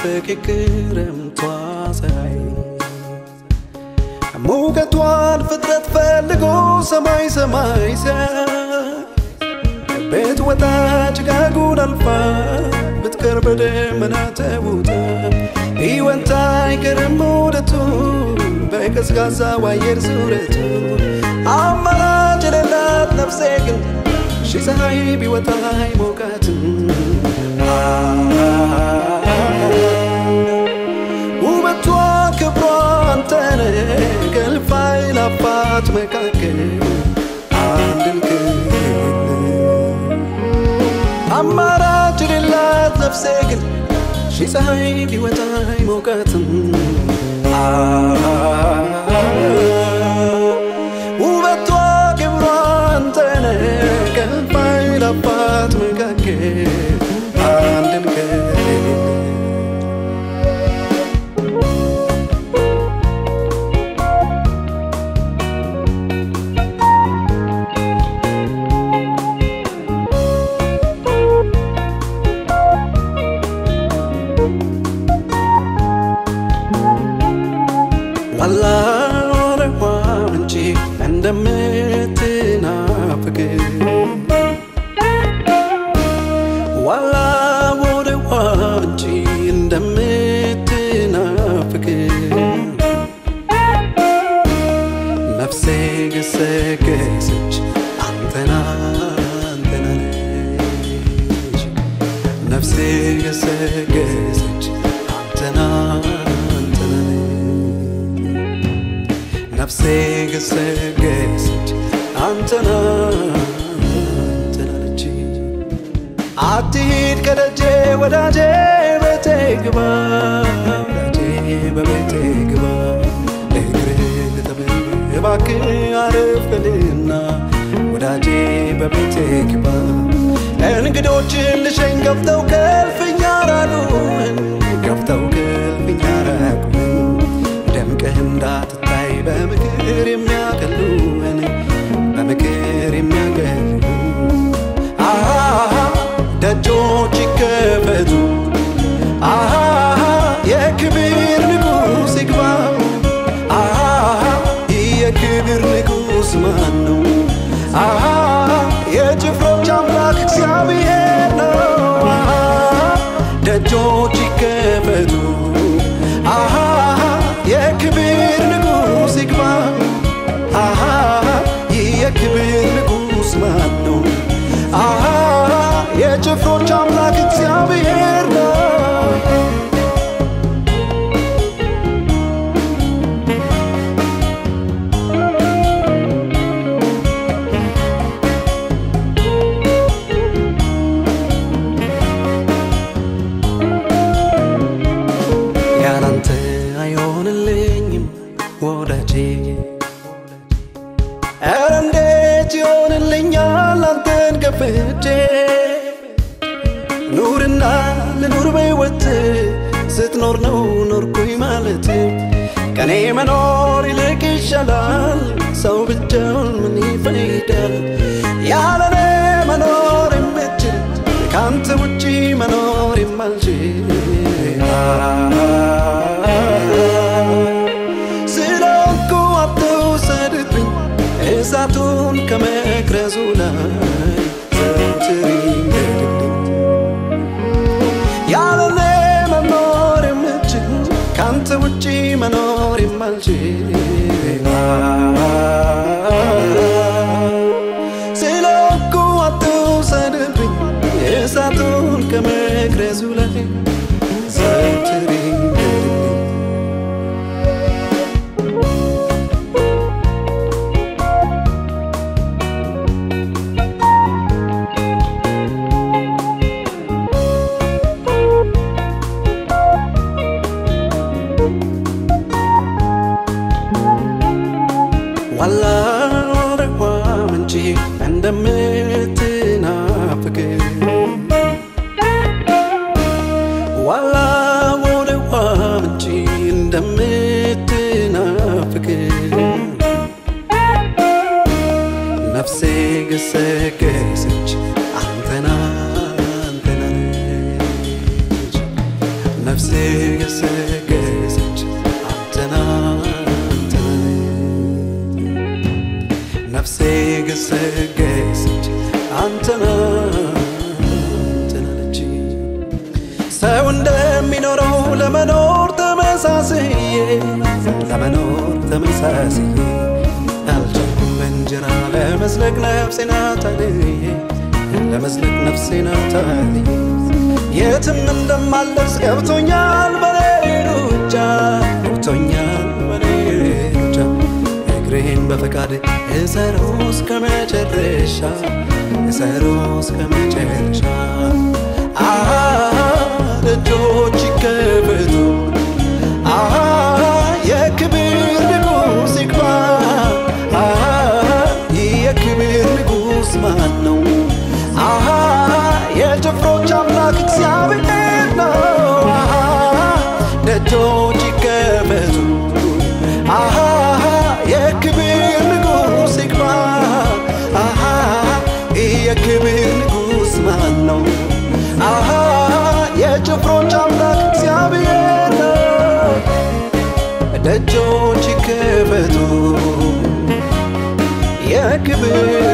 ስትናፍቅ ክረምቷ ፀሐይ ሙቀቷን ፍጥረት ፈልጎ ሰማይ ሰማይ ሲያይ ቤት ወጣ ጭጋጉን አልፋ ብትቀር በደመና ተውጣ ሕይወት አይቀርም ውደቱ በቀዝቃዛው አየር ዙረቱ አማራጭ የሌላት ነፍሴ ግን ሺ ፀሐይ ቢወጣ አይሞቃትም ውበቷ ክብሯ አንተነ ከእልፍ አእላፋት መካከል አንድን ክልል አማራጭ የሌላት ነፍሴ ግን ሺ ፀሐይ ቢወጣ አይሞቃትም ውበቷ ክብሯ አንተነ ከእልፍ አእላፋት መካከል አንድን ክልል ዋላ ወረዋ ምንጭ እንደምትናፍቅ ዋላ ወረዋ ምንጭ እንደምትናፍቅ ነፍሴ ገሰገሰች አንተና አንተና ነች ነፍሴ ገሰገሰች አንተና አንተና ነፍሴ ገሰገሰች አንተና አንተናለች አትሂድ ከደጄ ወዳጄ ቤቴ ግባ ወዳጄ በቤቴ ግባ እግርህ ልጠብህ እባክህ አረፍ በልና ወዳጄ በቤቴ ግባ እንግዶችን ልሸኝ ገፍተው ከልፍኛ ራቁን ገፍተው ከልፍኛ ራቁን ደምቀህ እንዳትታይ በምክር የሚያቀሉን በምክር የሚያቀሉ አሃ ደጆች ይከፈቱ አሃ የክብር ንጉሥ ይግባ አሃ የክብር ንጉሥ ማን ነው? አሃ የጭፍሮች አምላክ እግዚአብሔር ነው። አሃ ደጆች ይከፈቱ አሃ የክብር ንጉሥ ይግባ አሃ ይህ የክብር ንጉሥ ማን ነው? አሃ የጭፍሮች አምላክ እግዚአብሔር ነው። ያላንተ አይሆንልኝም ወዳጄ ኧረ እንዴት ይሆንልኛል አንተን ከፍቼ ኑርና ልኑር በሕይወት ስትኖር ነው ኖርኩኝ ማለት ከኔ መኖር ይልቅ ይሻላል ሰው ብቻውን ምን ይፈይዳል ያለኔ መኖር የምችል ከአንተ ውጪ መኖር የማልችል ስለኩ አትውሰድብኝ እሳቱን ከመቅረዙ ላይ ዘውትር ይንገድልኝ ያለኔ መኖር የምችል ከአንተ ውጪ መኖር የማልችል ስለኩ አትውሰድብኝ እሳቱን ከመቅረዙ ላይ ዘውትር ይንገድልኝ ዋላ ወረዋ ምንጭ እንደምትናፍቅ ዋላ ወረዋ ምንጭ እንደምትናፍቅ ነፍሴ ገሰገሰች አንተና አንተና ነች ነፍሴ ገሰገሰች አንተና አንተና ነፍሴ ገሰገሰች አንተና አንተናለች ሰው እንደሚኖረው ለመኖር ተመሳስዬ ለመኖር ተመሳስዬ አልቻልኩም በእንጀራ ለመዝለቅ ነፍሴን አታልዬ ለመዝለቅ ነፍሴን አታልዬ የትም እንደማልደርስ ገብቶኛል በኔ ሩጫ ገብቶኛል በኔ ሩጫ እግሬን በፈቃድ እሰሮ እስከ መጨረሻ እሰሮ እስከ መጨረሻ አሃ ደጆች ይከፈቱ አሃ የክብር ንጉሥ ይግባ አሃ የክብር ንጉሥ ማን ነው አሃ የጭፍሮች አምላክ እግዚአብሔር ነው አሃ ደጆች ይከፈቱ አሃ የክብር ንጉሥ ይግባ አሃ የክብር ንጉሥ ማን ነው አሃ የጭፍሮች አምላክ እግዚአብሔር ነው ደጆች ይከፈቱ የክብር